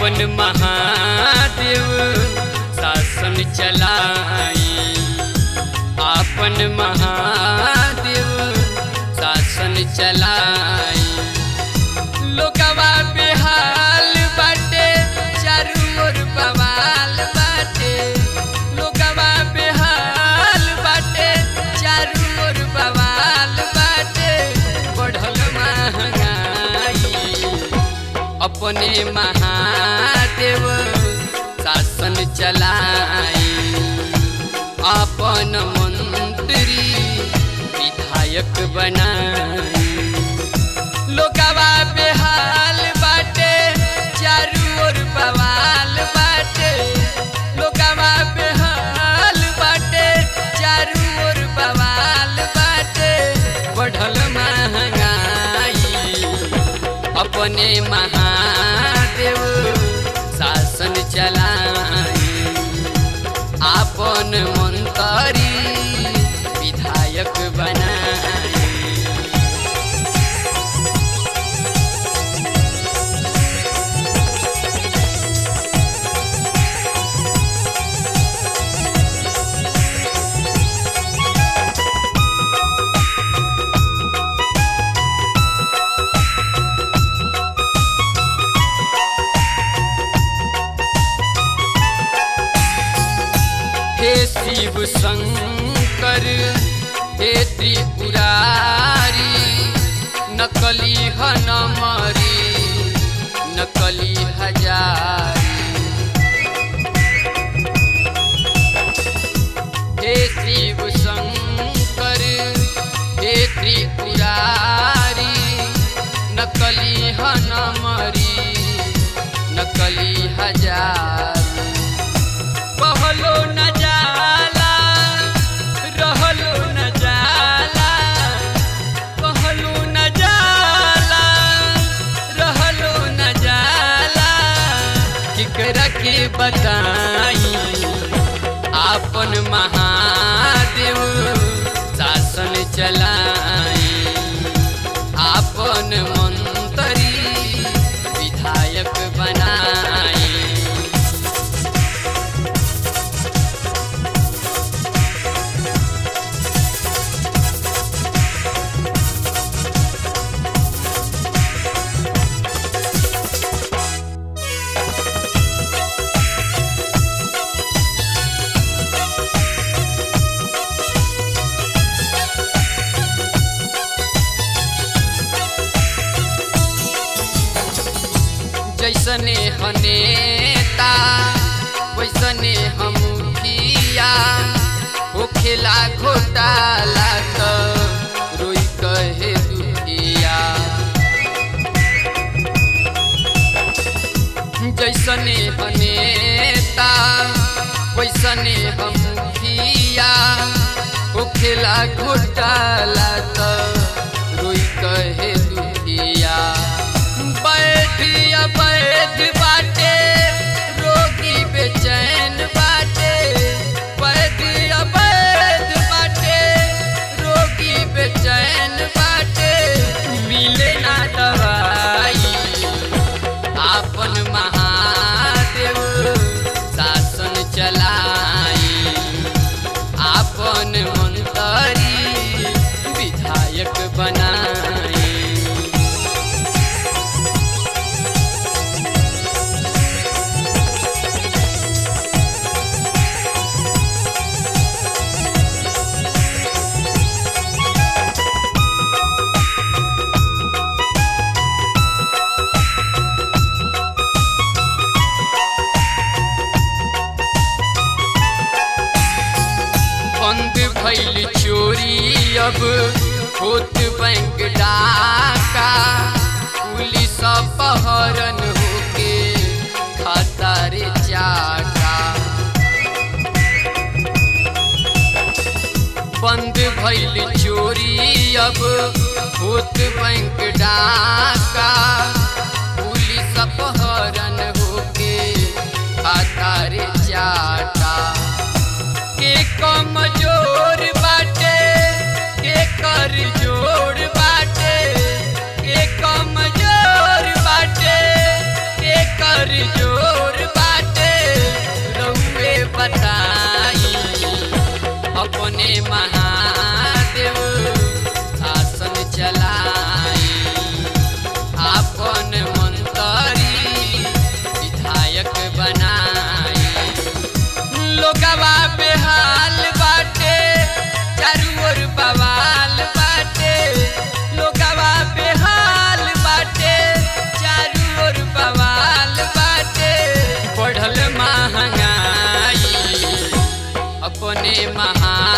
अपन महादेव शासन चलाई अपन महादेव शासन चलाई लोकवा बेहाल बाटे चारू ओर बवाल बाटे लोकवा बेहाल बाटे चारू ओर बवाल बाटे बढ़ल महंगाई अपने महादेव शासन चलाई अपन मंत्री विधायक बनाई लोकवा बेहाल बाटे चारू ओर बवाल बाटे लोकवा बेहाल बाटे चारू ओर बवाल बाटे बढ़ल महंगाई अपने महादेव शासन चलाई आपन मंत्री विधायक बनाई हे शिव शंकर हे त्रिपुरारी नकली ह नमरी नकली हजारी हे शिव शंकर हे त्रिपुरारी नकली ह नमरी नकली हजारी कहलो न जाला रहलो न जाला कहलो न जाला रहलो न जाला केकरा के बताई आपन महादेव शासन चलाई आपन मंत्री विधायक बनाई जैसने हनेता वैसने हम किया होखेला घोटाला त रोई कहे दुखिया जैसने हनेता वैसने हम किया होखेला घोटाला त रोई कहे दुखिया बैठिया बैठ बाटे रोगी बेचैन बाटे बैठिया बैठ बाटे रोगी बेचैन बाटे मिले ना दवाई आपन महादेव शासन चलाई आपन मंत्री विधायक बनाई बंद भइल चोरी अब होत बैंक डाका पुलिस अपहरण होके खाता रे चाका बंद भइल चोरी अब होत बैंक डाका पुलिस अपहरण होके खाता रे चाटा के कमजोर बाटे के कर जोड़ बाटे के कमजोर बाटे के कर जोड़ अपने महान